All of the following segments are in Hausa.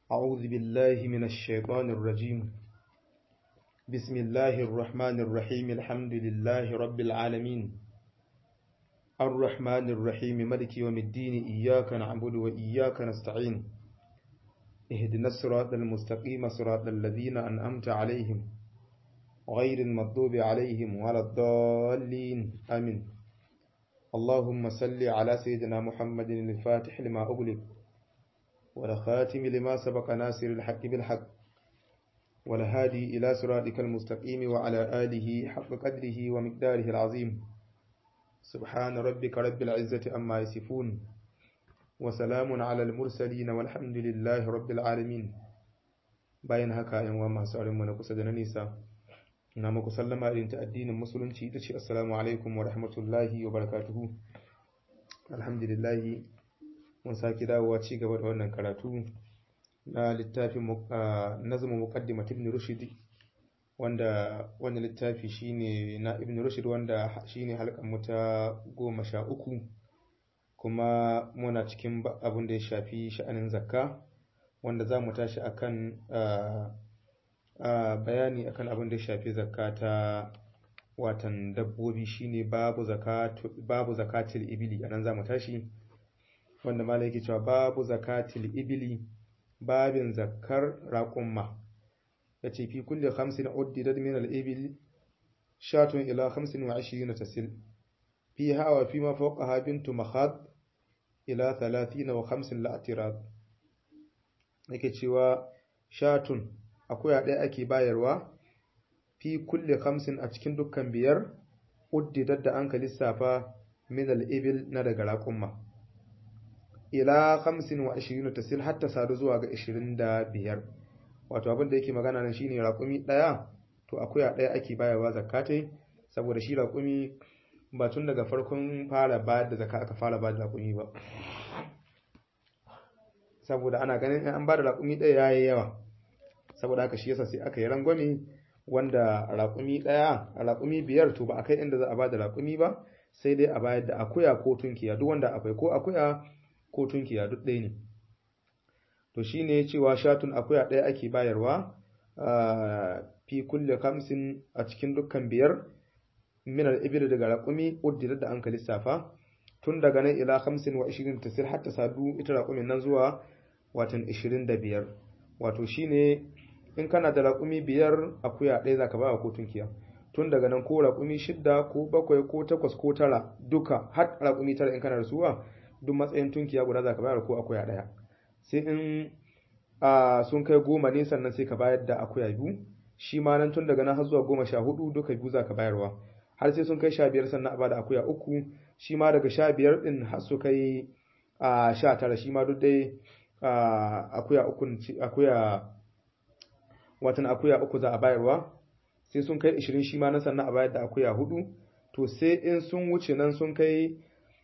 أعوذ بالله من الشيطان الرجيم بسم الله الرحمن الرحيم الحمد لله رب العالمين الرحمن الرحيم ملك يوم الدين إياك نعبد وإياك نستعين اهدنا الصراط المستقيم صراط الذين أنأمت عليهم غير المغضوب عليهم ولا الضالين آمين اللهم صل على سيدنا محمد الفاتح لما أغلق والخاتم لما سبق ناصر الحق بالحق والهادي إلى صراطك المستقيم وعلى آله حق قدره ومقداره العظيم سبحان ربك رب العزة أما يصفون وسلام على المرسلين والحمد لله رب العالمين bayan haka yan wa masu mu na kusa da na nisa na muku sallama irin ta addinin musulunci ita ce assalamu alaikum wa rahmatullahi wa barakatuhu alhamdulillahi mun sake dawowa ci gaba da wannan karatu na littafin nazmu muqaddimat ibn rushd wanda wannan littafi shine na ibn rushd wanda shine halkan mu ta goma sha uku kuma muna cikin abin da ya shafi sha'anin zakka wanda za mu tashi akan bayani akan abin da ya shafi zakka ta watan dabbobi shine babu zakatu babu zakatil ibili anan za mu tashi wanda malai yake cewa babu zakatil ibili babin zakkar raqumma yace fi kulli khamsin uddidat min al-ibil shatun ila 25 tasil fiha wa fima fawqaha bintu makhad ila 30 wa 50 la'tirad yake cewa shatun akuya ɗaya ake bayarwa fi kulli khamsin a cikin dukkan biyar uddidat da an ka lissafa min al-ibil na daga raqumma ila 25 tasil hatta sadu zuwa ga 25 wato abin da yake magana nan shine raqumi daya to akuya daya ake bayarwa zakatai saboda shi raqumi ba tun daga farkon fara bayar da zakka aka fara bayar da raqumi ba saboda ana ganin an ba da raqumi daya yayi yawa saboda haka shi yasa sai aka yi rangwame wanda raqumi daya raqumi biyar to ba akai inda za a ba da raqumi ba sai dai a bayar da akuya ko tunkiya duk wanda akwai ko akuya ko tunkiya duk ɗaya ne to shine cewa shatun akuya ɗaya ake bayarwa fi kulle kamsin a cikin dukkan biyar min al-ibil daga raqumi uddida da an ka lissafa tun daga nan ila 25 wa 20 tasir hatta sadu ita raqumin nan zuwa watan 25 wato shine in kana da raƙumi biyar akuya ɗaya zaka ba ko tunkiya tun daga nan ko raƙumi shidda ko bakwai ko takwas ko tara duka har raƙumi tara in kana da suwa duk matsayin tunkiya guda za ka bayar ko akuya ɗaya sai in sun kai goma ne sannan sai ka bayar da akuya biyu shi ma nan tun daga nan har zuwa goma sha hudu duka biyu za ka bayarwa har sai sun kai sha biyar sannan a bada akuya uku shi ma daga sha biyar ɗin har su kai sha tara shi ma duk dai akuya uku akuya watan akuya uku za a bayarwa sai sun kai ishirin shi ma nan sannan a bayar da akuya hudu to sai in sun wuce nan sun kai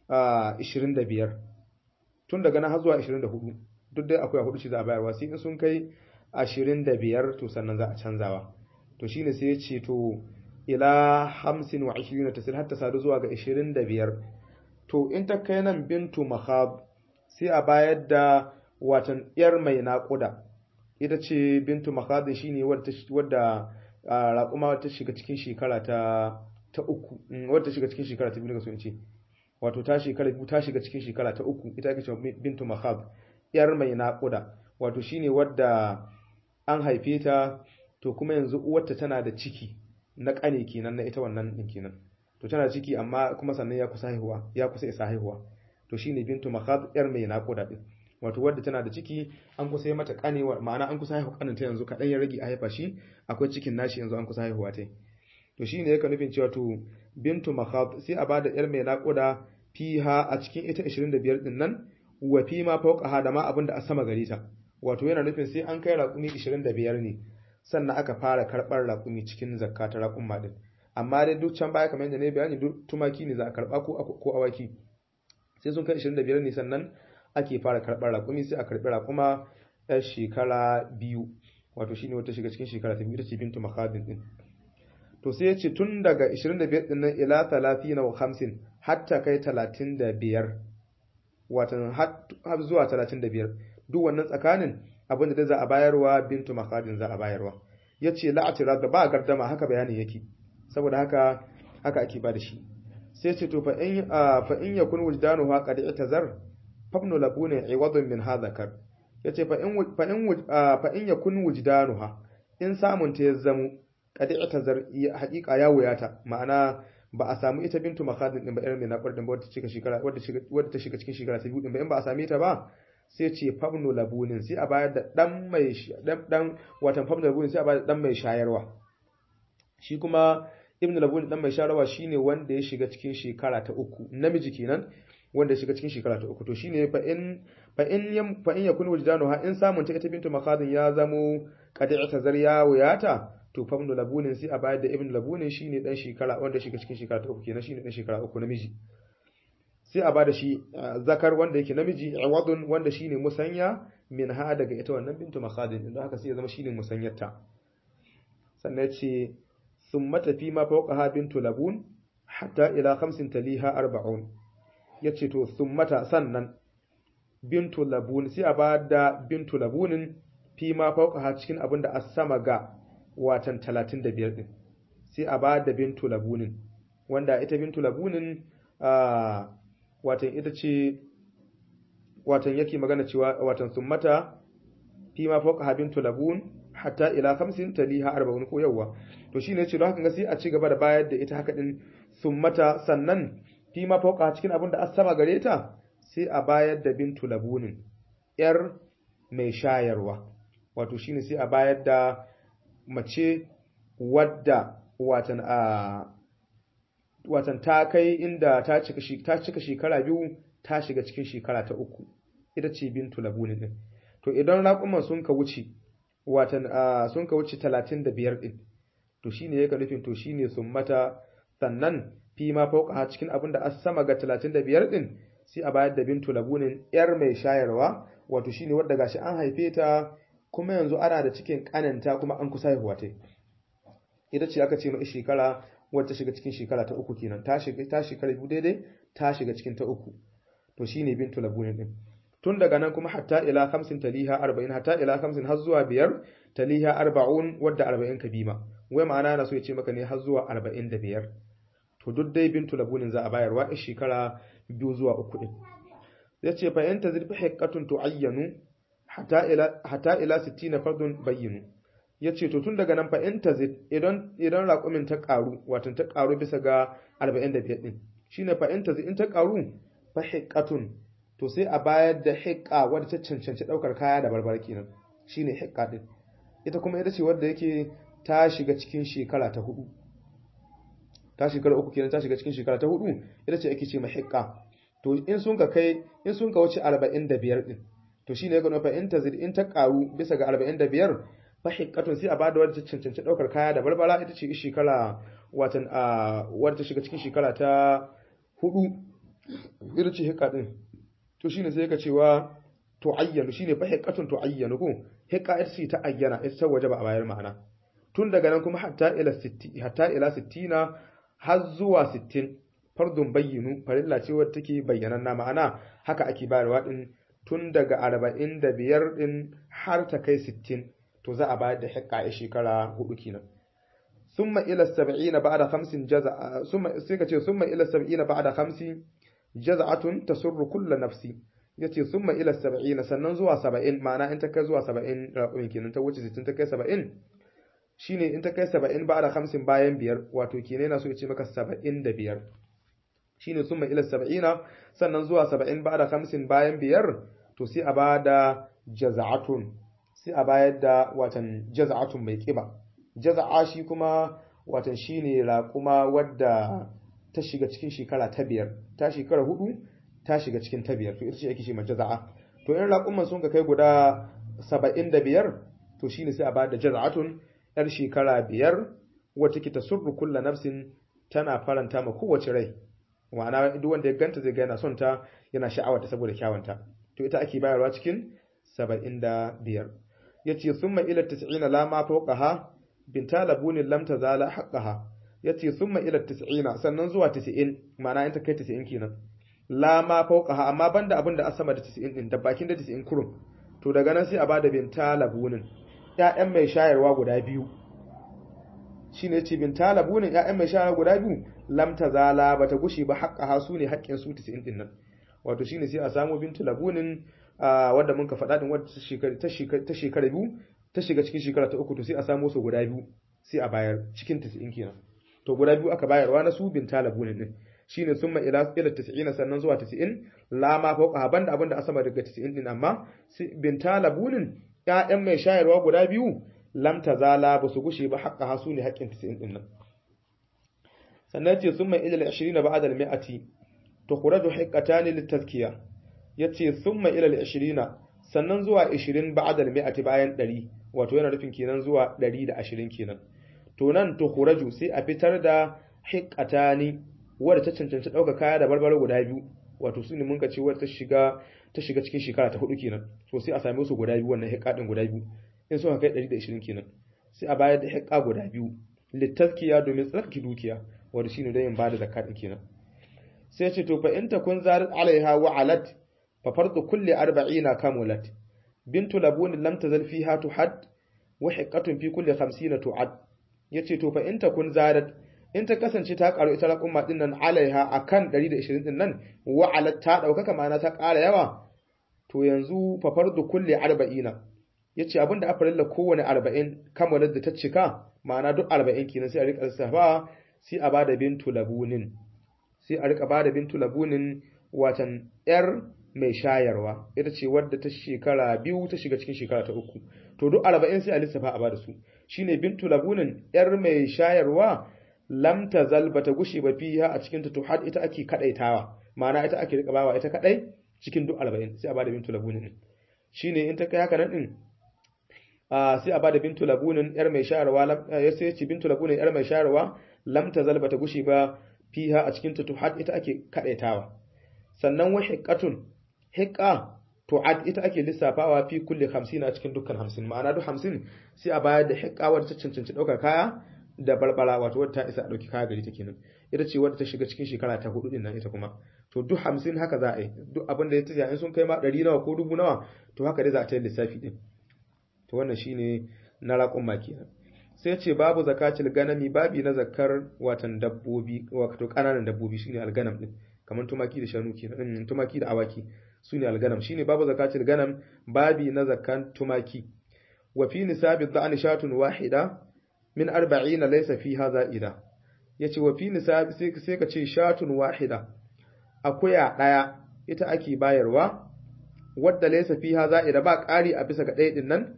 25 tun daga nan har zuwa 24 duk dai akwai hudu shi za a bayarwa sai in sun kai 25 to sannan za a canzawa to shine sai ya ce to ila 50 wa 20 tasir hatta sadu zuwa ga 25 to in ta kai nan bintu mahab sai a bayar da watan yar mai naƙuda ita ce bintu mahab shine wadda raƙuma ta shiga cikin shekara ta ta uku wadda ta shiga cikin shekara ta biyu ga so in ce wato ta shekara biyu ta shiga cikin shekara ta uku ita ake cewa bintu mahab yar mai naƙuda wato shine wadda an haife ta to kuma yanzu uwarta tana da ciki na ƙane kenan na ita wannan din kenan to tana ciki amma kuma sannan ya kusa haihuwa ya kusa isa haihuwa to shine bintu mahab yar mai naƙuda din wato wadda tana da ciki an kusa yi mata ƙane ma'ana an kusa haihuwa ƙanin ta yanzu kaɗan ya rage a haifa shi akwai cikin nashi yanzu an kusa haihuwa ta to shine yake nufin cewa to bintu makhab sai a bada yar mai naƙuda fiha a cikin ita 25 din nan wa fi ma fawqaha da ma abinda a sama gare ta wato yana nufin sai an kai raƙumi 25 ne sannan aka fara karɓar raƙumi cikin zakka ta raƙumma din amma dai duk can baya kamar yadda ne bayani duk tumaki ne za a karɓa ko ko awaki sai sun kai 25 ne sannan ake fara karɓar raƙumi sai a karɓi raƙuma ɗan shekara biyu wato shine wata shiga cikin shekara ta biyu ita ce bintu makhadin din to sai ya ce tun daga 25 din nan ila 30 wa 50 hatta kai 35 watan har zuwa 35 duk wannan tsakanin abin da za a bayarwa bintu makhadin za a bayarwa yace la'atira da ba gardama haka bayanin yake saboda haka haka ake ba da shi sai ce to fa in fa in yakun wujdanu ha qad i'tazar fabnu labuna iwadun min hadhakar yace fa in fa in fa in yakun wujdanu ha in samun ta ya zamo qad i'tazar haqiqa ya wuyata ma'ana ba a samu ita bintu makhadin din ba irin mai nabar din ba wadda cika shekara wadda shiga wadda ta shiga cikin shekara ta biyu din ba in ba a same ta ba sai ce fabnu labunin sai a bayar da dan mai dan dan watan fabnu labunin sai a bayar da dan mai shayarwa shi kuma ibn labunin dan mai shayarwa shine wanda ya shiga cikin shekara ta uku namiji kenan wanda ya shiga cikin shekara ta uku to shine fa in fa in yam fa in yakun wujdanu ha in samun ta ita bintu makhadin ya zamo qadi'ata zarya wuyata to fa ibn labunin sai a bayar da ibn labunin shine dan shekara wanda shiga cikin shekara ta uku kenan shine dan shekara uku namiji sai a bada shi zakar wanda yake namiji iwadun wanda shine musanya min ha daga ita wannan bintu makhadin inda haka sai ya zama shine musanyarta sannan ya ce thumma tafi ma fawqaha bintu labun hatta ila khamsin taliha arba'un yace to thummata sannan bintu labun sai a bada bintu labunin fi ma fawqaha cikin abin da as-sama ga watan 35 din sai a bada bintu labunin wanda ita bintu labunin watan ita ce watan yake magana cewa watan summata fi ma fawqa bintu labun hatta ila khamsin taliha arba'un ko yawa to shine yace don haka ga sai a ci gaba da bayar da ita haka din summata sannan fi ma fawqa cikin abin da asama gare ta sai a bayar da bintu labunin yar mai shayarwa wato shine sai a bayar da mace wadda watan a watan ta kai inda ta cika ta cika shekara biyu ta shiga cikin shekara ta uku ita ce bintu labunin din to idan raƙuman sun ka wuce watan sun ka wuce 35 din to shine yake nufin to shine sun mata sannan fi ma fauka cikin abin da sama ga 35 din sai a bayar da bintu labunin yar mai shayarwa wato shine wadda gashi an haife ta kuma yanzu ana da cikin kananta kuma an kusa haihuwa ta ita ce aka ce mai shekara wadda shiga cikin shekara ta uku kenan ta shiga ta shekara biyu daidai ta shiga cikin ta uku to shine bintu labunin din tun daga nan kuma hatta ila 50 taliha 40 hatta ila 50 har zuwa biyar taliha 40 wadda 40 kabima wai ma'ana na so ya ce maka ne har zuwa 45 to duk dai bintu labunin za a bayarwa a shekara biyu zuwa uku din ya ce fa yanta zirfi haqqatun tu'ayyanu hatta ila hatta ila 60 fardun bayyinu ya ce to tun daga nan fa in tazid idan idan raƙumin ta ƙaru wato ta ƙaru bisa ga 45 din shine fa in tazid in ta ƙaru fa hiqqatun to sai a bayar da hiqqa wadda ta cancanci daukar kaya da barbar kenan shine hiqqa din ita kuma ita ce wadda yake ta shiga cikin shekara ta hudu ta shekara uku kenan ta shiga cikin shekara ta hudu ita ce ake ce ma hiqqa to in sun ka kai in sun ka wuce 45 din to shine ya gano fa in tazid in ta ƙaru bisa ga 45 fahiqatun sai a bada wadda ta cancanci daukar kaya da barbara ita ce shekara watan a wadda ta shiga cikin shekara ta hudu ita ce hiqa din to shine sai ka cewa to ayyanu shine fahiqatun to ayyanu ko hiqa ita ce ta ayyana ita ta wajaba a bayar ma'ana tun daga nan kuma hatta ila 60 hatta ila 60 har zuwa 60 fardun bayyinu farilla ce wadda take bayyananna ma'ana haka ake bayarwa din tun daga 45 din har ta kai 60 to za a bayar da hikka a shekara hudu kenan summa ila sab'ina ba'da khamsin jaza'a summa sai ka ce summa ila sab'ina ba'da khamsi jaza'atun tasurru kullu nafsi yace summa ila sab'ina sannan zuwa 70 ma'ana in ta kai zuwa 70 raƙumin kenan ta wuce 60 ta kai 70 shine in ta kai 70 ba'da khamsin bayan biyar wato kenan yana so ya ce maka 75 shine summa ila sab'ina sannan zuwa 70 ba'da khamsin bayan biyar to sai a bada jaza'atun sai a bayar da watan jaza'atun mai kiba jaza'a shi kuma watan shine raƙuma wadda ta shiga cikin shekara ta biyar ta shekara hudu ta shiga cikin ta biyar to ita ce ake ce jaza'a to in raƙuman sun ka kai guda saba'in da biyar to shine sai a bayar da jaza'atun yar shekara biyar wata ke tasurru kulla nafsin tana faranta ma kowace rai ma'ana duk wanda ya ganta zai ga yana son ta yana sha'awarta saboda kyawunta to ita ake bayarwa cikin saba'in da biyar ya ce sun ila tis'ina la ma fawqaha binta labunin lam tazala haqqaha ya ce sun ila tis'ina sannan zuwa tis'in ma'ana in ta kai tis'in kenan la ma fawqaha amma banda abin da asama da tis'in din da bakin da tis'in kurum to daga nan sai a bada binta labunin ƴaƴan mai shayarwa guda biyu shine ce binta labunin ƴaƴan mai shayarwa guda biyu lam tazala bata gushi ba haƙƙa hasu ne haƙƙin su 90 din nan wato shine sai a samu bintu labunin wadda mun ka faɗa din wadda ta shekara biyu ta shiga cikin shekara ta uku to sai a samu su guda biyu sai a bayar cikin 90 kenan to guda biyu aka bayarwa na su binta labunin din shine summa ila ila 90 sannan zuwa 90 la ma fauka banda abinda a sama daga 90 din amma binta labunin ƴaƴan mai shayarwa guda biyu lam tazala ba su gushe ba haƙƙa hasu ne haƙƙin 90 din nan sannan ce summa ila 20 ba'da al-mi'ati tukhraju hiqqatan litazkiya yace summa ila 20 sannan zuwa 20 ba'da al-mi'ati bayan 100 wato yana nufin kenan zuwa 120 kenan to nan tukhraju sai a fitar da hiqqatani wadda ta cancanci ɗauka kaya da barbaro guda biyu wato su ne mun ce wadda ta shiga ta shiga cikin shekara ta hudu kenan to sai a same su guda biyu wannan hiƙa din guda biyu in suka kai 120 kenan sai a bayar da hiƙa guda biyu littaskiya domin tsarki dukiya wanda shine don yin bada zakka din kenan sai ce to fa in takun zarat alaiha wa alat fa fardu kulli 40 kamulat bintu labun lam tazal fiha tuhad wa hiqqatun fi kulli 50 tu'ad yace to fa in takun zarat in ta kasance ta karu ita raƙumma din nan alaiha akan 120 din nan wa'alat ta daukaka ma'ana ta ƙara yawa to yanzu fa fardu kulli 40 yace abinda aka rilla kowane 40 kamalar da ta cika ma'ana duk 40 kenan sai a rika safa sai a bada bintu labunin sai a rika bada bintu labunin watan yar mai shayarwa ita ce wadda ta shekara biyu ta shiga cikin shekara ta uku to duk 40 sai a lissafa a bada su shine bintu labunin yar mai shayarwa lam tazal bata gushe ba fiha a cikin ta tuhad ita ake kadaitawa ma'ana ita ake rika bawa ita kadai cikin duk 40 sai a bada bintu labunin shine in ta kai haka nan din sai a bada bintu labunin yar mai shayarwa ya sai ce bintu labunin yar mai shayarwa lam tazal bata gushe ba fiha a cikin ta tuhad ita ake kadaitawa sannan wa hiqqatun hiqqa tu'ad ita ake lissafawa fi kulli 50 a cikin dukkan 50 ma'ana duk 50 sai a bayar da hiqqa wadda ta cancanci daukar kaya da barbara wato wadda ta isa a dauki kaya gari ta kenan ita ce wadda ta shiga cikin shekara ta hudu din nan ita kuma to duk 50 haka za a yi duk abin da ya tafiya in sun kai ma 100 nawa ko dubu nawa to haka dai za a ta yi lissafi din to wannan shine na raƙon ma kenan sai ce babu zakatul ganami babi na zakar watan dabbobi wato kananan dabbobi shine alganam din kamar tumaki da shanu kenan tumaki da awaki sune alganam shine babu zakatul ganam babi na zakan tumaki wa fi nisabi dha'ni shatun wahida min 40 laysa fiha za'ida yace wa fi nisabi sai sai ka ce shatun wahida akuya daya ita ake bayarwa wadda laysa fiha za'ida ba ƙari a bisa ga ɗaya din nan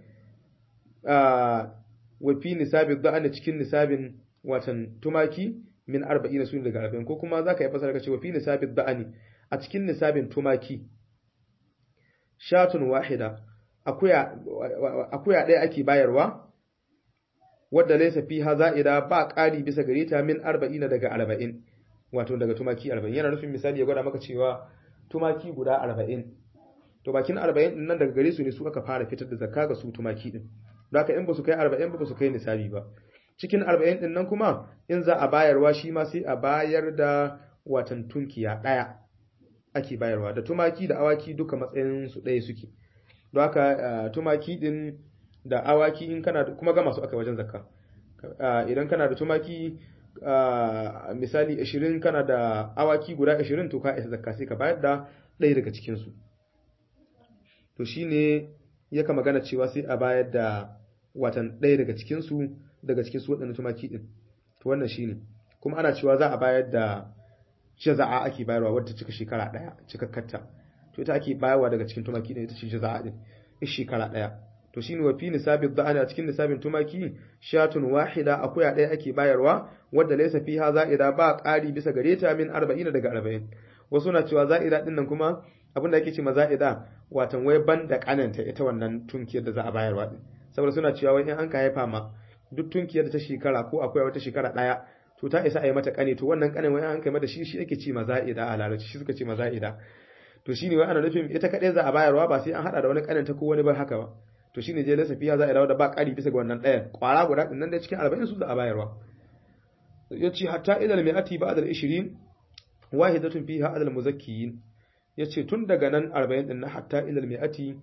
wa fi nisabi dha'ni cikin nisabin watan tumaki min 40 sun daga 40 ko kuma zaka yi fasara ka ce wa fi nisabi dha'ni a cikin nisabin tumaki shatun wahida akuya akuya ɗaya ake bayarwa wadda laysa fiha za'ida ba ƙari bisa gare ta min 40 daga 40 wato daga tumaki 40 yana nufin misali ya gwada maka cewa tumaki guda 40 to bakin 40 din nan daga gare su ne su aka fara fitar da zakka ga su tumaki din don haka in ba su kai 40 ba su kai nisabi ba cikin 40 din nan kuma in za a bayarwa shi ma sai a bayar da watan tunkiya ɗaya ake bayarwa da tumaki da awaki duka matsayin su ɗaya suke don haka tumaki din da awaki in kana kuma ga masu aka wajen zakka idan kana da tumaki misali 20 kana da awaki guda 20 to ka isa zakka sai ka bayar da ɗaya daga cikin su to shine yaka magana cewa sai a bayar da watan ɗaya daga cikin su daga cikin su waɗannan tumaki din to wannan shine kuma ana cewa za a bayar da jaza'a ake bayarwa wadda cika shekara ɗaya cikakkarta to ita ake bayarwa daga cikin tumaki din ita ce jaza'a din shekara ɗaya to shine wa fi nisabin da'ani a cikin nisabin tumaki shatun wahida akuya ɗaya ake bayarwa wadda laysa fiha za'ida ba ƙari bisa gare ta min 40 daga 40 wasu na cewa za'ida din nan kuma abinda ake ce ma za'ida watan wai banda kananta ita wannan tunkiyar da za a bayarwa din saboda suna cewa wai in an ka haifa ma duk tunkiyar da ta shekara ko akuya wata shekara ɗaya to ta isa a yi mata kane to wannan kanin wai an kai mata shi shi ake ce ma za'ida a larabci shi suka ce ma za'ida to shine wai ana nufin ita kadai za a bayarwa ba sai an hada da wani kanin ta ko wani ba haka ba to shine je lasafiya za a dawo da ba ƙari bisa ga wannan ɗayan ƙwara guda ɗin nan da cikin arba'in su za a bayarwa ya ce hatta ilal mi'ati ba adal ishirin wahidatun fiha adal muzakkiyin ya ce tun daga nan arba'in ɗin na hatta ilal mi'ati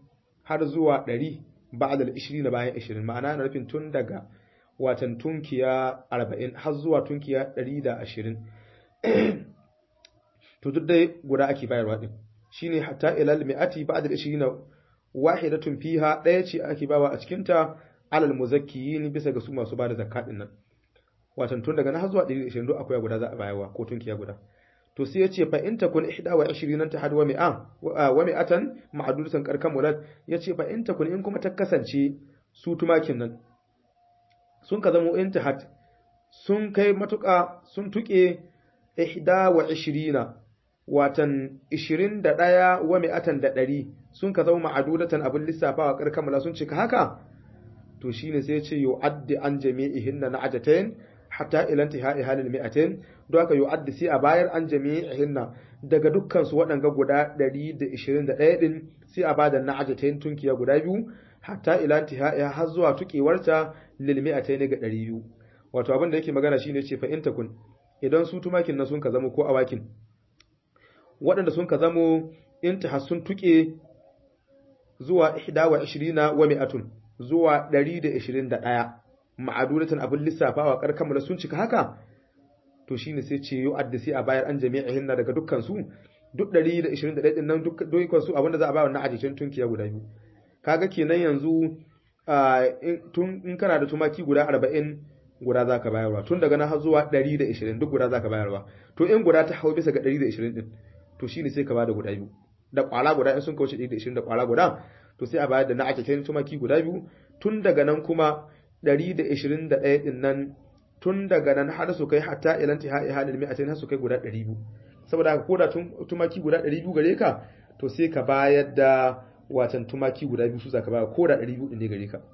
har zuwa 100 ba'da al-20 bayan 20 ma'ana na nufin tun daga watan tunkiya 40 har zuwa tunkiya 120 to duk dai guda ake bayarwa din shine hatta ilal mi'ati ba'da al-20 wahidatun fiha daya ce ake bawa a cikin ta alal muzakkiyin bisa ga su masu bada zakka din nan watan tun daga na har zuwa 120 duk akwai guda za a bayarwa ko tunkiya guda to sai yace fa in takun 21 ta hadwa mi'a wa mi'atan ma'dudatan karkan mulad yace fa in takun in kuma ta kasance su tumakin nan sun ka zamo intihat sun kai matuƙa sun tuke 21 watan 21 wa mi'atan da 100 sun ka zama ma'adudatan abin lissafawa karkan mulad sun cika haka to shine sai yace yu'addi an jami'ihinna na'ajatayn hatta ila intihai halil mi'atain don haka yu'addi sai a bayar an jami'ihinna daga dukkan su waɗanga guda 121 din sai a bada na'ajatain tunkiya guda biyu hatta ila intihai har zuwa tukewarta lil mi'atain ga 200 wato abin da yake magana shine ce fa in takun idan su tumakin nan sun ka zamo ko awakin waɗanda sun ka zamo intihas sun tuke zuwa 21 wa mi'atun zuwa 121 ma'adudatan abin lissafawa karkan da sun cika haka to shine sai ce yu addisi a bayar an jami'ihin na daga dukkan su duk 121 din nan dukkan su abinda za a bayar na ajicin tunkiya guda biyu kaga kenan yanzu tun in kana da tumaki guda 40 guda zaka bayarwa tun daga nan har zuwa 120 duk guda zaka bayarwa to in guda ta hau bisa ga 120 din to shine sai ka bada guda biyu da kwala guda in sun kauce 120 da kwala guda to sai a bayar da na ajicin tumaki guda biyu tun daga nan kuma 121 din nan tun daga nan har su kai hatta ilan tihai halil mi'atain har su kai guda 200 saboda haka koda tumaki guda 200 gare ka to sai ka bayar da watan tumaki guda biyu su zaka bayar koda 200 din ne gare ka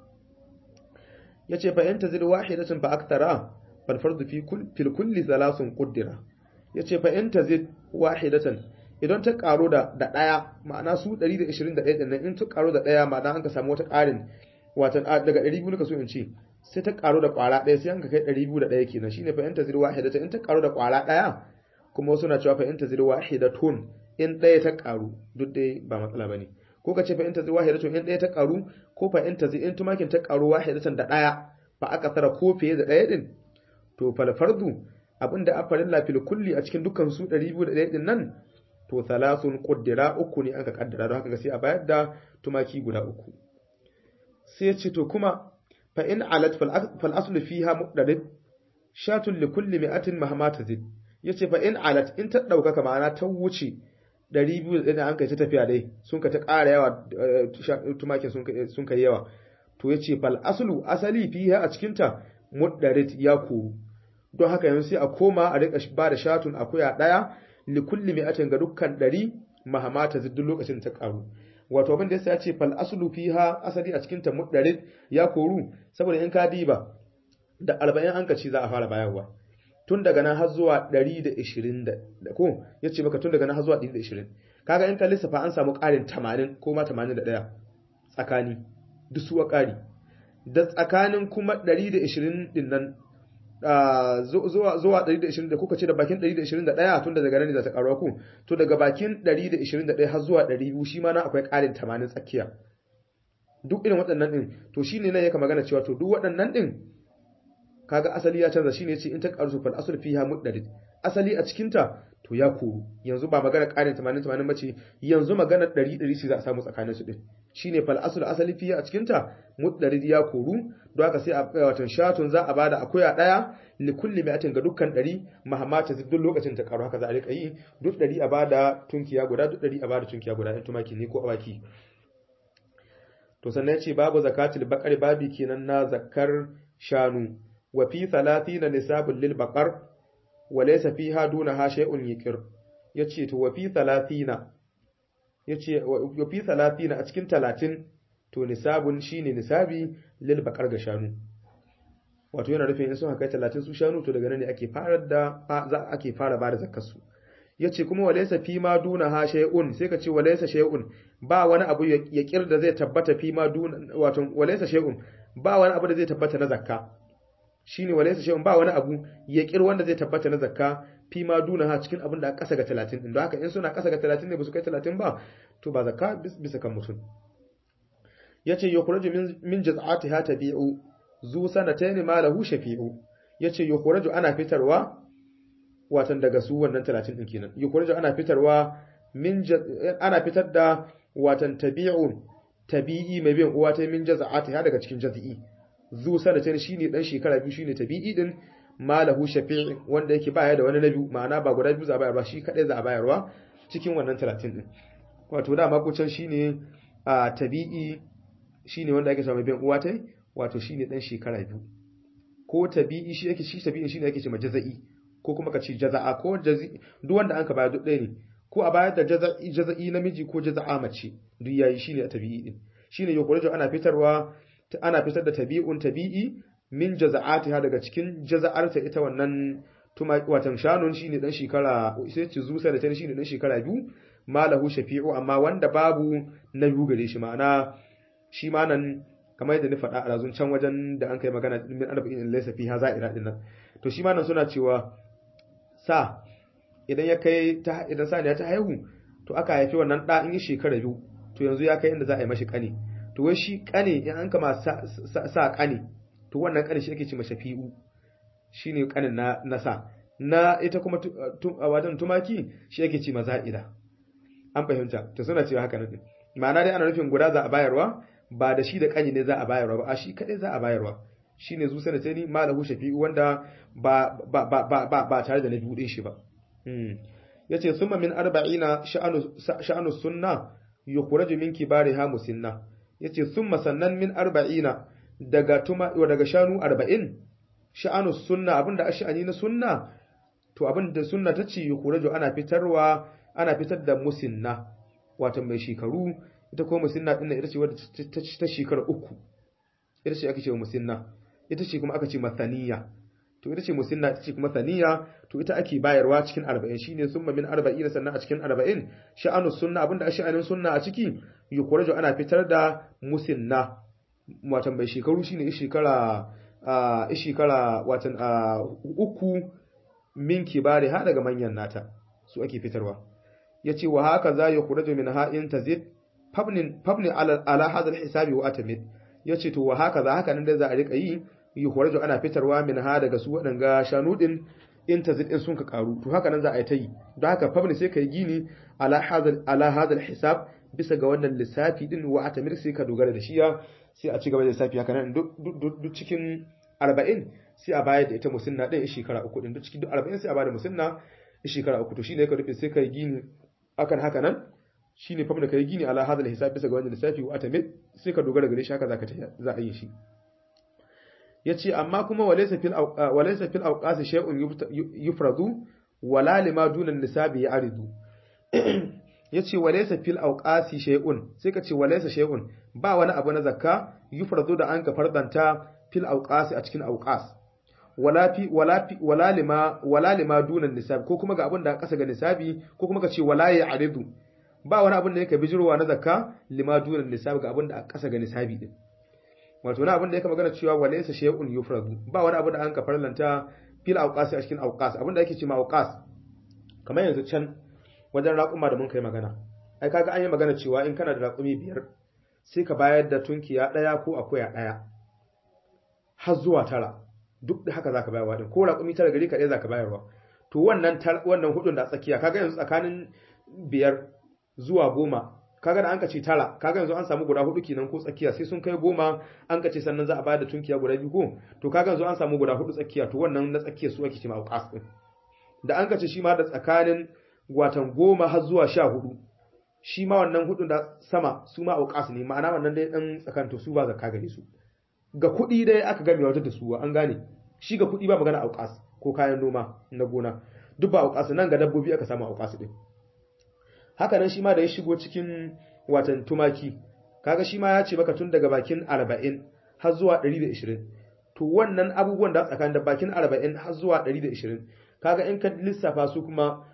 yace fa in tazid wahidatan fa aktara fal fardu fi kull fil kulli thalathun qaddara yace fa in tazid wahidatan idan ta karo da da daya ma'ana su 121 din nan in ta karo da daya ma'ana an ka samu wata karin watan daga 200 ka so in ce sai ta karu da kwara ɗaya sai an ka kai 201 kenan shine fa anta zir wahidatan in ta karu da kwara ɗaya kuma wasu na cewa fa anta zir wahidatun in ɗaya ta karu duk dai ba matsala bane ko ka ce fa anta zir wahidatun in ɗaya ta karu ko fa anta zir in tumakin ta karu wahidatan da ɗaya fa aka tara ko fiye da ɗaya din to fal fardu abinda a farin lafil kulli a cikin dukkan su 201 din nan to thalathun qaddara uku ne aka kaddara don haka sai a bayar da tumaki guda uku sai ce to kuma fa in alat fal aslu fiha muqdarid shatun li kulli mi'atin mahma tazid yace fa in alat in ta dauka ma'ana ta wuce 200 da an kai ta tafiya dai sun ka ta ƙara yawa tumakin sun kai yawa to yace fal aslu asali fiha a cikin ta muqdarid ya koru don haka yanzu sai a koma a rika ba da shatun akuya daya li kulli mi'atin ga dukkan 100 mahma tazid duk lokacin ta karu wato abin da ya ce fal aslu fiha asali a cikin ta muddarid ya koru saboda in ka diba da 40 an kaci za a fara bayarwa tun daga nan har zuwa 120 da ko yace maka tun daga nan har zuwa 120 kaga in ka lissafa an samu ƙarin 80 ko ma 81 tsakani duk suwa ƙari da tsakanin kuma 120 din nan zuwa zuwa 120 da kuka ce da bakin 121 tun da daga nan ne za ta karuwa ku to daga bakin 121 har zuwa 200 shi ma na akwai ƙarin 80 tsakiya duk irin waɗannan din to shine nan yake magana cewa to duk waɗannan din kaga asali ya canza shine yace in ta karu fal asl fiha muddarid asali a cikin ta to ya koru yanzu ba magana ƙarin 80 80 bace yanzu magana 100 100 ce za a samu tsakanin su din shine fal asl asali fiha a cikin ta muddarid ya koru don haka sai a watan shatun za a bada akuya daya li kulli mi'atin ga dukkan 100 mahammata duk lokacin ta karu haka za a rika yi duk 100 a bada tunkiya guda duk 100 a bada tunkiya guda in tumaki ne ko awaki to sannan yace babu zakatul baqari babi kenan na zakar shanu wa fi 30 nisabul lil baqar wa laysa fiha dunaha shay'un yaqir yace to wa fi 30 yace wa fi 30 a cikin 30 to nisabun shine nisabi lil baqar ga shanu wato yana nufin in sun haka 30 su shanu to daga nan ne ake fara da za ake fara bada zakkar su yace kuma walaysa fi ma duna ha shay'un sai ka ce walaysa shay'un ba wani abu ya kirda zai tabbata fi ma duna wato walaysa shay'un ba wani abu da zai tabbata na zakka shine walaysa shay'un ba wani abu ya kir wanda zai tabbata na zakka fi ma duna ha cikin abin da aka kasa ga 30 din don haka in suna kasa ga 30 ne ba su kai 30 ba to ba zakka bisa kan mutum yace yukhraju min min jaz'atiha tabi'u zu sanatayn ma lahu shafi'u yace yukhraju ana fitarwa watan daga su wannan 30 din kenan yukhraju ana fitarwa min ana fitar da watan tabi'un tabi'i mai bin uwa ta min jaz'atiha daga cikin jaz'i zu sanatayn shine dan shekara biyu shine tabi'i din malahu shafi'i wanda yake baya da wani na biyu ma'ana ba guda biyu za a bayar ba shi kadai za a bayarwa cikin wannan 30 din wato da makucin shine a tabi'i shine wanda ake samu bin uwa tai wato shine dan shekara biyu ko tabi'i shi yake shi tabi'i shine yake cewa jaza'i ko kuma ka ce jaza'a ko jazi duk wanda an ka bayar duk ɗaya ne ko a bayar da jaza'i jaza'i namiji ko jaza'a mace duk yayi shine tabi'i din shine yukhruju ana fitarwa ana fitar da tabi'un tabi'i min jaza'atiha daga cikin jaza'arta ita wannan tuma watan shanun shine dan shekara sai ci zusa da tani shine dan shekara biyu malahu shafi'u amma wanda babu na biyu gare shi ma'ana shi ma nan kamar yadda ni faɗa a razun can wajen da an kai magana min arba'in laysa fiha za'ira din nan to shi ma nan suna cewa sa idan ya kai ta idan sa ne ta haihu to aka haifi wannan da in yi shekara biyu to yanzu ya kai inda za a yi mashi kane to wai shi kane in an kama sa, sa, kane to wannan kane shi ake ce shafi'u shine kanin na na sa na ita kuma wajen tumaki shi ake ce maza'ida an fahimta to suna cewa haka nan ma'ana dai ana nufin guda za a bayarwa ba da shi da kanyi ne za a bayarwa ba a shi kadai za a bayarwa shine zu sanatani malahu shafi'u wanda ba ba ba ba ba tare da na biyu din shi ba yace summa min arba'ina sha'anu sha'anu sunna yukhraju min kibariha musinna yace summa sannan min arba'ina daga tuma daga shanu 40 sha'anu sunna abinda ash'ani na sunna to abinda sunna tace yukhraju ana fitarwa ana fitar da musinna wato mai shekaru ita ko musinna din ita ce wadda ta shekara uku ita ce ake cewa musinna ita ce kuma aka ce masaniya to ita ce musinna ita ce kuma saniya to ita ake bayarwa cikin 40 shine summa min 40 sannan a cikin 40 sha'anu sunna abinda sha'anin sunna a ciki yukhraju ana fitar da musinna watan mai shekaru shine shekara a shekara watan uku min kibari ha daga manyan nata su ake fitarwa yace wa haka za yukhraju min ha'in tazid fabnin fabni ala ala hadha hisabi wa atamid yace to wa haka za haka nan da za a rika yi yukhraju ana fitarwa min ha daga su wadanga shanu din in tazid din sun ka karu to haka nan za a yi ta yi don haka fabni sai kai gini ala hadha ala hadha hisab bisa ga wannan lissafi din wa atamid sai ka dogara da shiya sai a ci gaba da lissafi haka nan duk cikin 40 sai a bayar da ita musinna din shekara uku din duk cikin 40 sai a bayar da musinna shekara uku to shine ka rufe sai kai gini akan haka nan shine fa da kai gini ala hadal hisab bisa ga wannan lissafi wa atamid sai ka dogara gare shi haka zaka za a yi shi yace amma kuma walaysa fil walaysa fil awqas shay'un yufradu wala lima duna nisabi ya'ridu yace walaysa fil awqas shay'un sai ka ce walaysa shay'un ba wani abu na zakka yufradu da an ka fardanta fil awqas a cikin awqas wala fi wala fi wala lima wala lima duna nisabi ko kuma ga abin da kasa ga nisabi ko kuma ka ce wala ya'ridu ba wani abin da yake bijirwa na zakka lima duna nisabi ga abin da kasa ga nisabi din wato na abin da yake magana cewa walaysa shay'un yufradu ba wani abu da an ka farlanta fil awqas a cikin awqas abin da yake cewa awqas kamar yanzu can wajen raƙuma da mun kai magana ai kaga an yi magana cewa in kana da raƙumi biyar sai ka bayar da tunkiya ɗaya ko akuya ɗaya har zuwa tara duk da haka zaka bayarwa din ko raƙumi tara gari ka ɗaya zaka bayarwa to wannan wannan hudun da tsakiya kaga yanzu tsakanin biyar zuwa goma kaga da an ka ce tara kaga yanzu an samu guda hudu kenan ko tsakiya sai sun kai goma an ka ce sannan za a bayar da tunkiya guda biyu ko to kaga yanzu an samu guda hudu tsakiya to wannan na tsakiya su ake ce ma auqas din da an ka ce shi ma da tsakanin watan goma har zuwa sha hudu shi ma wannan hudun da sama su ma auqas ne ma'ana wannan dai dan tsakanto su ba zakka gare su ga kuɗi dai aka game wata da su an gane shi ga kuɗi ba magana auqas ko kayan noma na gona duk ba auqas nan ga dabbobi aka samu auqas din haka nan shi ma da ya shigo cikin watan tumaki kaga shi ma ya ce maka tun daga bakin 40 har zuwa 120 to wannan abubuwan da tsakanin da bakin 40 har zuwa 120 kaga in ka lissafa su kuma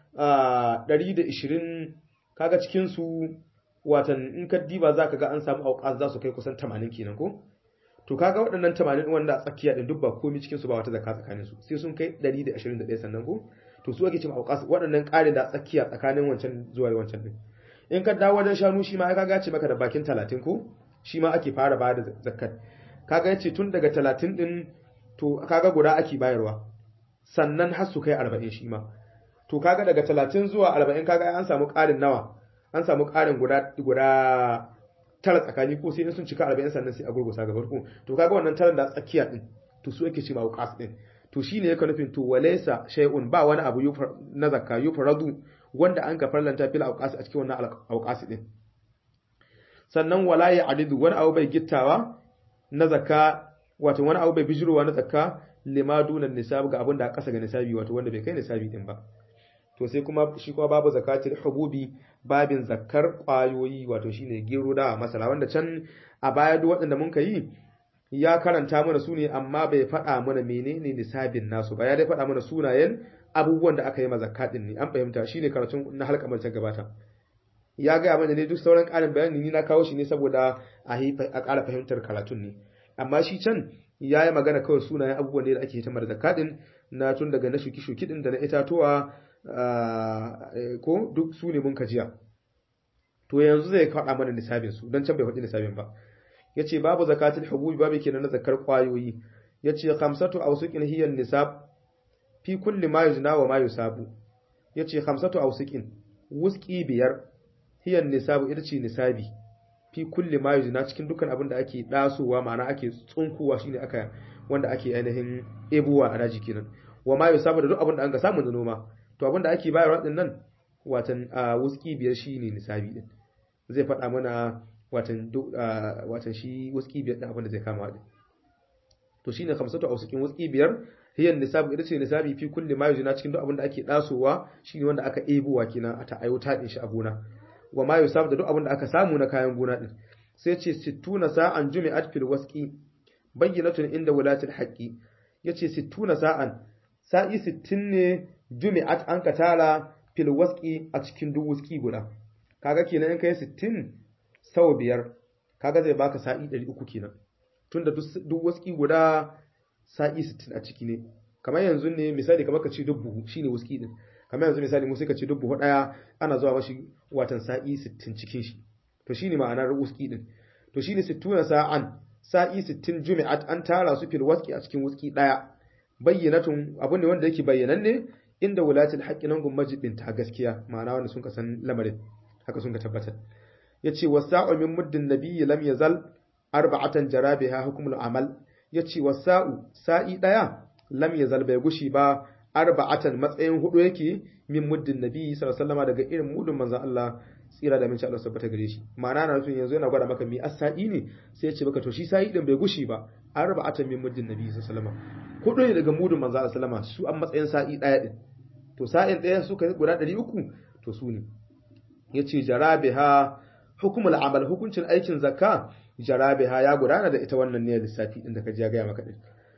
120 kaga cikin su watan in ka diba zaka ga an samu auqas za su kai kusan 80 kenan ko to kaga waɗannan 80 wanda a tsakiya din duk ba komai cikin su ba wata zakka tsakanin su sai sun kai 121 sannan ko to su ake cewa auqas waɗannan ƙarin da tsakiya tsakanin wancan zuwa wancan din in ka dawo wajen shanu shi ma ya kaga ce maka da bakin 30 ko shi ma ake fara ba da zakat kaga yace tun daga 30 din to kaga guda ake bayarwa sannan har su kai 40 shi ma to kaga daga 30 zuwa 40 kaga an samu ƙarin nawa an samu ƙarin guda guda tara tsakani ko sai sun cika 40 sannan sai a gurgusa ga farko to kaga wannan taran da tsakiya din to su yake ce ma uqas din to shine yake nufin to walaysa shay'un ba wani abu na zakka yufradu wanda an ka farlanta fil auqas a cikin wannan auqas din sannan wala ya adidu wani abu bai gittawa na zakka wato wani abu bai bijirowa na zakka lima dunan nisab ga abin da aka kasa ga nisabi wato wanda bai kai nisabi din ba to sai kuma shi kuma babu zakatul hububi babin zakkar kwayoyi wato shine gero da masala wanda can a baya duk waɗanda mun yi ya karanta mana su ne amma bai faɗa mana menene nisabin nasu ba ya dai faɗa mana sunayen abubuwan da aka yi mazakka din ne an fahimta shine karatun na halka ta gabata ya gaya mana ne duk sauran ƙarin bayani ni na kawo shi ne saboda a ƙara fahimtar karatun ne amma shi can ya yi magana kawai sunayen abubuwan ne da ake hitamar zakka din na tun daga na shuki-shuki din da na itatuwa ko duk su ne mun kajiya to yanzu zai faɗa mana nisabin su don can bai faɗi nisabin ba ya ce babu zakatul hububi babu kenan na zakar kwayoyi ya ce khamsatu awsuqin hiya nisab fi kulli ma yuzna wa ma yusabu ya ce khamsatu awsuqin wuski biyar hiya nisabu ita ce nisabi fi kulli ma yuzna cikin dukkan abin da ake dasowa ma'ana ake tsunkuwa shine aka wanda ake ainihin ebuwa a daji kenan wa ma yusabu da duk abin da an ga samu da noma to abin da ake bayarwa din nan watan wuski biyar shine nisabi din zai faɗa mana watan watan shi wuski biyar din abin da zai kama din to shine khamsatu awsukin wuski biyar hiyan nisabu ita ce nisabi fi kulli ma yuzina cikin duk abin da ake dasowa shine wanda aka ebowa kenan a ta ayyuta din shi a gona wa ma yusab da duk abin da aka samu na kayan gona din sai ce 60 sa'an jumi'at fil wasqi bayyinatun inda wulatil haqqi yace 60 sa'an sa'i 60 ne jumi'at an ka tara fil wasqi a cikin duk wuski guda kaga kenan in kai 60 sau biyar kaga zai baka sa'i 300 kenan tunda duk waski guda sa'i 60 a ciki ne kamar yanzu ne misali kamar ka ce dubu shine waski din kamar yanzu misali mu sai ka ce dubu daya ana zuwa mashi watan sa'i 60 cikin shi to shine ma'anar waski din to shine 60 sa'an sa'i 60 jumi'at an tara su fil waski a cikin waski daya bayyanatun abu ne wanda yake bayyananne inda wulatul haqqi nan gun majibin ta gaskiya ma'ana wanda sun ka san lamarin haka sun ka tabbatar yace wasa'u min muddin nabiyyi lam yazal arba'atan jarabiha hukmul amal yace wasa'u sa'i daya lam yazal bai gushi ba arba'atan matsayin hudu yake min muddin nabiyyi sallallahu alaihi wasallam daga irin mudun manzon Allah tsira da minci Allah tabbata gare shi ma'ana na nufin yanzu yana gwada maka mi as-sa'i ne sai ya ce maka to shi sa'i din bai gushi ba arba'atan min muddin nabiyyi sallallahu alaihi wasallam hudu ne daga mudun manzon Allah sallama su an matsayin sa'i daya din to sa'in daya suka yi guda 300 to su ne yace jarabiha hukumul amal hukuncin aikin zakka jarabiha ya gudana da ita wannan ne lissafi din da ka ji ya gaya maka din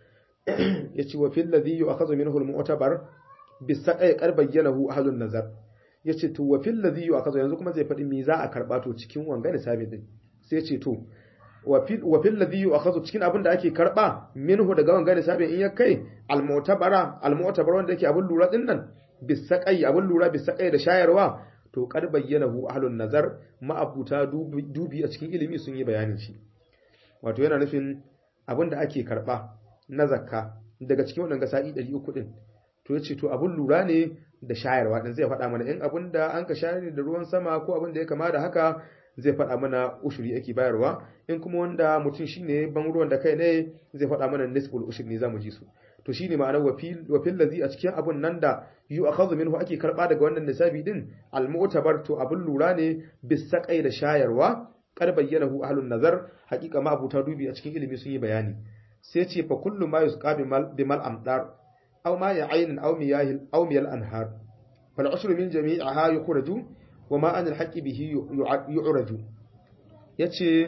yace wa fil ladhi yu'khadhu minhu al-mu'tabar bisaqai qad bayyanahu ahlun nazar yace to wa fil ladhi yu'khadhu yanzu kuma zai faɗi me za a karba to cikin wanga lissafi din sai yace to wa fil wa fil ladhi yu'khadhu cikin abin da ake karba minhu daga wanga lissafi in ya kai al-mu'tabara al-mu'tabar wanda yake abin lura din nan bisaqai abin lura bisaqai da shayarwa to kad bayyanahu ahlun nazar ma'abuta dubi a cikin ilimi sun yi bayanin shi wato yana nufin abin da ake karba na zakka daga cikin wannan gasa'i 300 din to yace to abun lura ne da shayarwa din zai faɗa mana in abin da an ka shayar ne da ruwan sama ko abin da ya kama da haka zai faɗa mana ushuri ake bayarwa in kuma wanda mutum shine ban ruwan da kai ne zai faɗa mana nisbul ushri ne zamu ji su to shine ma'anar wafil wafil ladhi a cikin abun nan da yu akhadhu minhu ake karba daga wannan nisabi din al mu'tabar to abun lura ne bisaqai da shayarwa kar bayyanahu ahlun nazar haqiqa ma abuta dubi a cikin ilimi sun yi bayani sai ce fa kullu ma yusqa bi mal amdar aw ma ya'in aw miyahil aw miyal anhar fal ushru min jami'iha yukhraju wa ma an al haqqi bihi yu'raju yace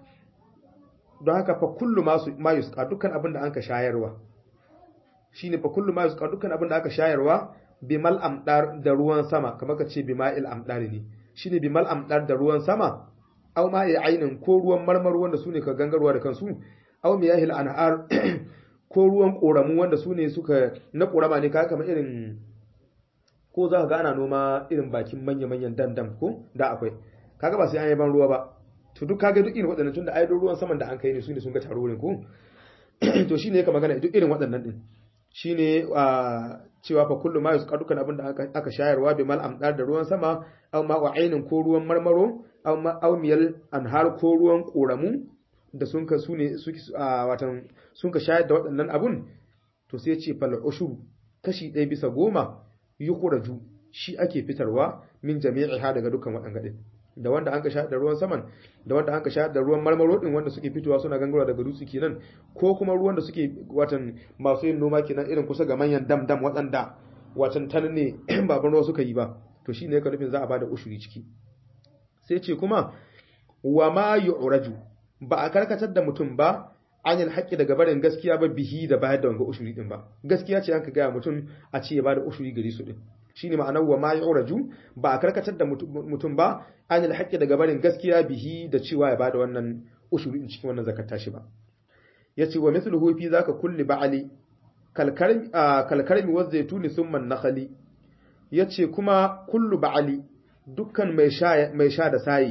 don haka fa kullu ma yusqa dukkan abin da anka shayarwa shine fa kullu ma yusqa dukkan abin da aka shayarwa bimal amdar da ruwan sama kamar ka ce bima'il amdar ne shine bimal amdar da ruwan sama aw ma ainin ko ruwan marmar wanda sune ka gangarwa da kansu aw miyahil anhar ko ruwan koramu wanda sune suka na korama ne kaga kamar irin ko za ka ga ana noma irin bakin manya-manyan dam-dam ko da akwai kaga ba sai an yi ban ruwa ba to duk kaga duk irin waɗannan tunda ai ruwan saman da an kai ne su ne sun ga taro wurin ko to shine yake magana duk irin waɗannan din shine cewa fa kullu ma yusqa dukkan abin da aka shayarwa bi mal amdar da ruwan sama aw ma wa ainin ko ruwan marmaro aw ma aw miyal anhar ko ruwan koramu da sun ka sune suke watan sun ka shayar da waɗannan abun to sai ce fal ushur kashi ɗaya bisa goma yukhraju shi ake fitarwa min jami'iha daga dukkan waɗannan din da wanda an ka sha da ruwan saman da wanda an ka sha da ruwan marmaro din wanda suke fitowa suna gangarwa daga dutse kenan ko kuma ruwan da suke watan masu yin noma kenan irin kusa ga manyan dam dam waɗanda watan tan ne baban ruwa suka yi ba to shine yake nufin za a bada ushuri ciki sai ce kuma wa ma yu'raju ba a karkatar da mutum ba anil haƙƙi daga barin gaskiya ba bihi da bayar da wanga ushuri din ba gaskiya ce an ka gaya mutum a ce ya bada ushuri gari su din shine ma'anar wa ma yu'raju ba a karkatar da mutum ba anil haqqi daga barin gaskiya bihi da cewa ya bada wannan ushuri in cikin wannan zakat tashi ba yace wa mithluhu fi zaka kulli ba'ali kalkarmi kalkarmi wa zaituni thumma nakhali yace kuma kullu ba'ali dukkan mai sha mai sha da sayi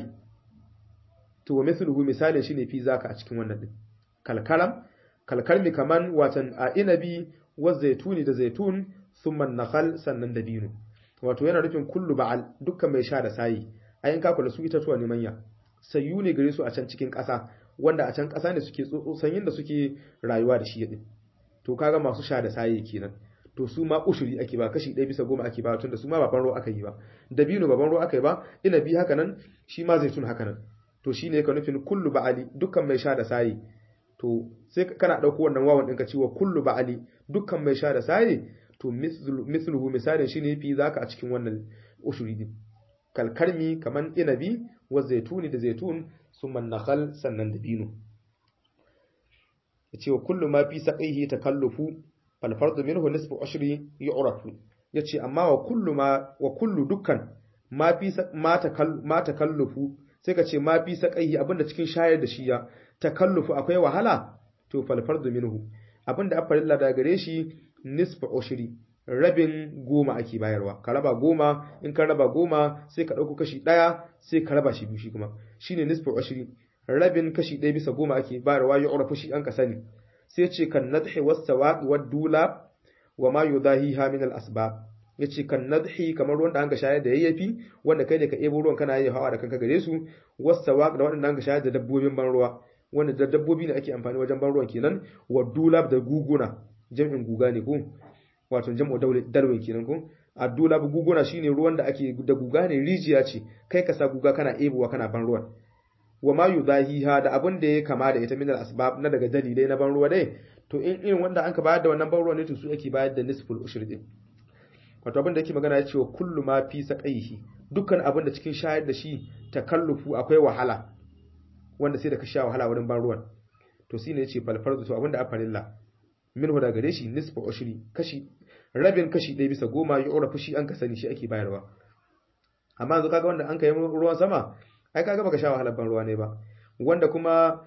to wa mithluhu misalin shine fi zaka a cikin wannan din kalkaram kalkarmi kaman watan a inabi wa zaituni da zaitun thumma nakhal sannan dabino wato yana nufin kullu ba'al dukkan mai sha da sayi ayin ka kula su itatuwa ne manya sayu ne gare su a can cikin ƙasa wanda a can ƙasa ne suke sanyin da suke rayuwa da shi yadin to kaga masu sha da sayi kenan to su ma ushuri ake ba kashi ɗaya bisa goma ake ba tun da su ma baban ruwa aka yi ba dabino baban ruwa aka yi ba inabi haka nan shi ma zaitun haka nan to shine ka nufin kullu ba'ali dukkan mai sha da sayi to sai kana ɗauko wannan wawan ɗinka cewa kullu ba'ali dukkan mai sha da sayi to misluhu misalin shine fi zaka a cikin wannan ushuri din kalkarmi kaman inabi wa zaituni da zaitun summa nakhal sannan dabino yace wa kullu ma fi saqihi takallufu fal fardu minhu nisfu ushri yu'rafu yace amma wa kullu ma wa kullu dukkan ma fi ma takal ma takallufu sai ka ce ma fi saqihi abinda cikin shayar da shi ya takallufu akwai wahala to fal fardu minhu abinda afarilla da gare shi nisfa ushri rabin goma ake bayarwa ka raba goma in ka raba goma sai ka ɗauko kashi ɗaya sai ka raba shi biyu shi kuma shine nisfa ushri rabin kashi ɗaya bisa goma ake bayarwa ya urafu shi an ka sani sai ce kan nadhi was sawaqi wad dula wa ma yudahiha min al asbab yace kan nadhi kamar ruwan da an ka shayar da yayyafi wanda kai da ka ebo ruwan kana yi hawa da kanka gare su was sawaq da wanda an ka shayar da dabbobin ban ruwa wanda da dabbobi ne ake amfani wajen ban ruwan kenan wa dulab da guguna jam'in guga ne ko wato jam'u darwin kenan ko addula bu guguna shine ruwan da ake da guga ne rijiya ce kai ka sa guga kana ebowa kana ban ruwan wa ma yudahiha da abin da ya kama da ita min al asbab na daga dalilai na ban ruwa dai to in irin wanda an ka bayar da wannan ban ruwa ne to su ake bayar da nisful ushri din wato abin da yake magana ya ce wa kullu ma fi saqaihi dukkan abin da cikin shayar da shi takallufu akwai wahala wanda sai da ka sha wahala wurin ban ruwan to shine yace fal fardu to abin da afarilla minhu da gare shi nisfa ushri kashi rabin kashi ɗaya bisa goma ya ura fushi an ka sani shi ake bayarwa amma yanzu kaga wanda an kai ruwan sama ai kaga baka sha wahalar ban ruwa ne ba wanda kuma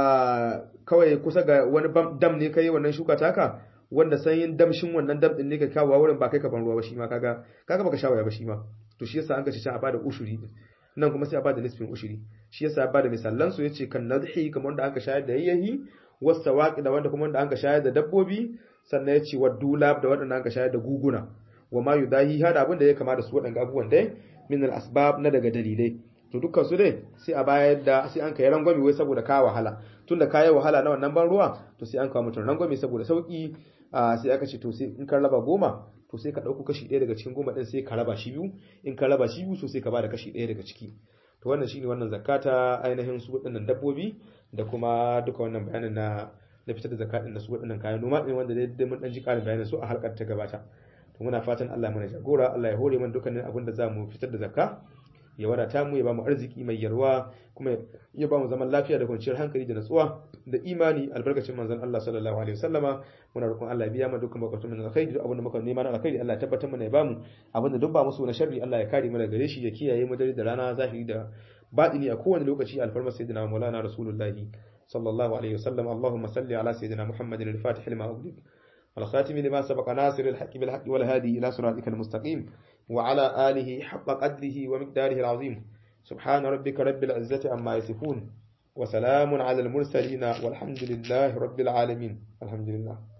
kawai kusa ga wani dam ne kai wannan shuka taka wanda sanyin damshin wannan dam din ne ka kawo wurin ba kai ka ban ruwa ba shi ma kaga kaga baka sha waya ba shi ma to shi yasa an ka ci a bada ushuri nan kuma sai a bada nisfin ushuri shi yasa a bada misallan su yace kan nadhi kamar wanda aka shayar da yayyahi wasta waƙi da wanda kuma wanda an ka shayar da dabbobi sannan ya ce wa dulab da waɗanda an ka shayar da guguna wa ma yudahi hada abin da ya kama da su waɗanda abubuwan dai min al asbab na daga dalilai to dukkan su dai sai a bayar da sai an kai rangwami wai saboda ka wahala tunda ka yi wahala na wannan ban ruwa to sai an kawo mutum rangwami saboda sauki sai aka ce to sai in ka raba goma to sai ka ɗauko kashi ɗaya daga cikin goma ɗin sai ka raba shi biyu in ka raba shi biyu so sai ka bada kashi ɗaya daga ciki to wannan shine wannan zakata ainihin su waɗannan dabbobi da kuma duka wannan bayanin na na fitar da zakatin da su waɗannan kayan noma ɗin wanda dai mun ɗan ji ƙarin bayanin su a halkar ta gabata to muna fatan Allah mana jagora Allah ya hore mana dukkanin abin da za mu fitar da zakka ya wadata mu ya ba mu arziki mai yarwa kuma ya ba mu zaman lafiya da kwanciyar hankali da natsuwa da imani albarkacin manzon Allah sallallahu alaihi wasallama muna roƙon Allah ya biya mu dukkan bukatun mu na alkhairi duk abin da muka nema na alkhairi Allah ya tabbatar mana ya ba mu abin da duk ba musu na sharri Allah ya kare mu daga gare shi ya kiyaye mu dare da rana zahiri da batini a kowane lokaci alfarma sayyidina maulana rasulullahi sallallahu alaihi wasallam Allahumma salli ala sayyidina Muhammadin al-Fatih lima ughliq والخاتم لما سبق ناصر الحق بالحق والهادي إلى صراطك المستقيم وعلى آله حق قدره ومقداره العظيم subhana rabbika rabbil izzati amma yasifun wa salamun alal mursalin walhamdulillahi rabbil alamin alhamdulillah